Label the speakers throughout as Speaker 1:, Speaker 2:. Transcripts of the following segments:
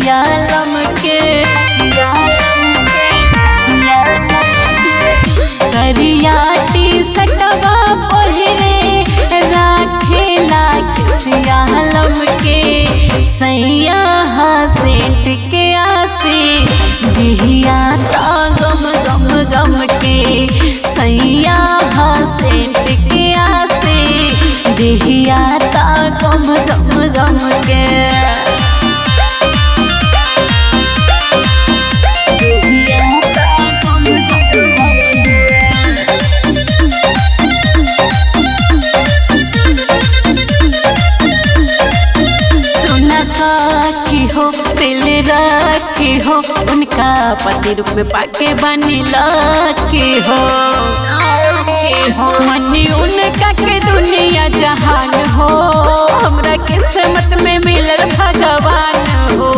Speaker 1: सियालम के करिया टी सटवा पहिरे राखेला सियालम के सैया सेंट के आसे दिहिया ता गम गम गम के सैया सेंट के आसे दिहिया ता गम गम गम के दिहिया ता गम गम गम के सुना साखी हो दिल राखी हो उनका पति रूप में पाके बनी लाखी हो मनी उनका के दुनिया जहान हो हमरा किस्मत में मिलल भगवान हो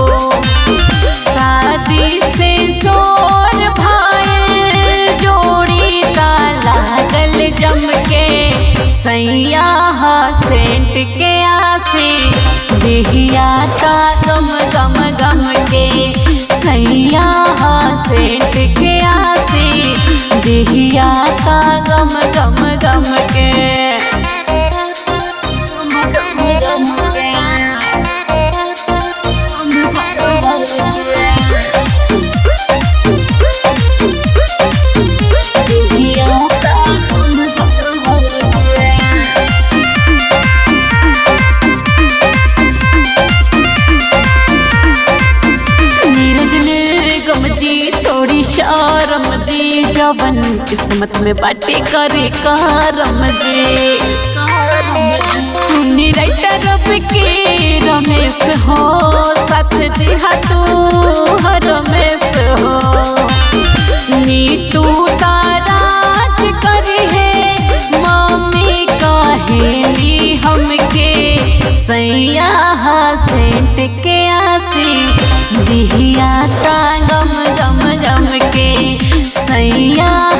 Speaker 1: शादी से सोर भाई जोड़ी ताला गल जम के सैया सेंट के आसे दिहिया ता गम गम गम के सैया सेंट के आसे दिहिया ता गम गम गम के गम गम के नीरज निर्गम जी छोड़ी शारम जी जवन किस्मत में बाटे करे करम जी सुनी राइटर के रमेश हो साथ दिहा तू रमेश हो नीतू ताराज करी है मम्मी कहेली हमके सैया सेंट के आसी दिहिया ता गम गम गम के सैया